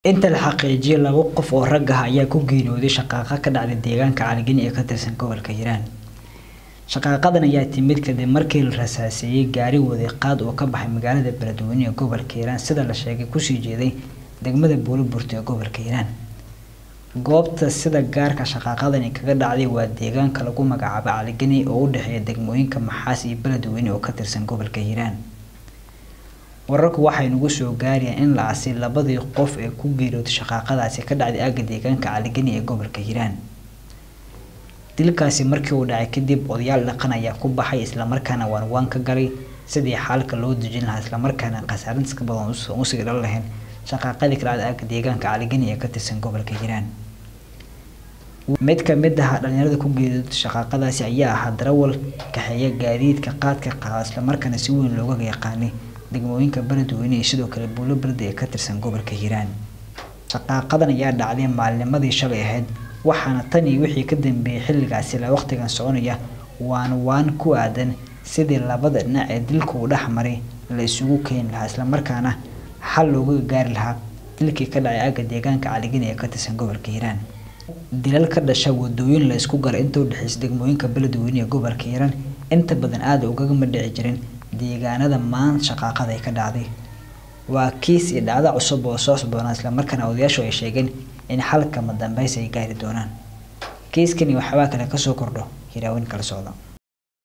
inta la xaqiijiyay laba qof oo rag ah ayaa ku geeriyooday shaqaaqa ka dhacday deegaanka caligeni ee ka tirsan gobolka hiiraan shaqaaqadan ayaa timid kadib markii la rasaaseeyey gaari waday qaad oo ka baxay magaalada beledweyne ee gobolka hiiraan sida la sheegay kusii jeeday degmada buuliburta ee gobolka hiiraan goobta sida gaarka shaqaaqadani kaga dhacday waa deegaanka lagu magacaabo caligeni oo u dhexeeya degmooyinka maxaas iyo beledweyne oo ka tirsan gobolka hiiraan wararku waxay nagu soo gaarayaan in la asay labadii qof ee ku geeriyooday shaqaaqadaasi ka dhacday aagga deegaanka caligeni ee gobolka hiiraan dilkaasi markii uu dhacay kadib odayaal dhaqan ayaa ku baxay islamarkaana waan waan ka galay sidii xaalka loo dejin lahaa islamarkaana khasaarintas ka badan usii dhan lahayn shaqaaqadii ka dhacday aagga deegaanka caligeni ee ka tirsan gobolka hiiraan mid ka mid ah dhalinyarada ku geeriyooday shaqaaqadaasi ayaa ahaa darawal kaxeeya gaadiidka qaadka qaada islamarkaana si weyn looga yaqaanay degmooyinka beledweyne iyo sidoo kale buulo berde ee ka tirsan gobolka hiiraan shaqaaqadan ayaa dhacday maalnimadii shalay ahayd waxaana tan iyo wixii ka dambeeyey xilligaasi la waqtigan soconaya waan waan ku aadan sidii labada dhinac ee dilka uu dhex maray la isugu keeni lahaa islamarkaana xal looga gaari lahaa dilkii ka dhacay aagga deegaanka caligeni ee ka tirsan gobolka hiiraan dilal ka dhasha wadooyin la isku galay inta u dhexeysa degmooyinka beledweyne ee gobolka hiiraan inta badan aada ugagama dhici jirin deegaanada maanta shaqaaqada ay ka dhacday waa kiis iyo dhacdo cusub oo soo socdoona islamarkaana odayaashu ay sheegeen in xalkama dambaysa ay gaari doonaan kiiskani waxbaa kale kasoo kordho hiraawin kala socda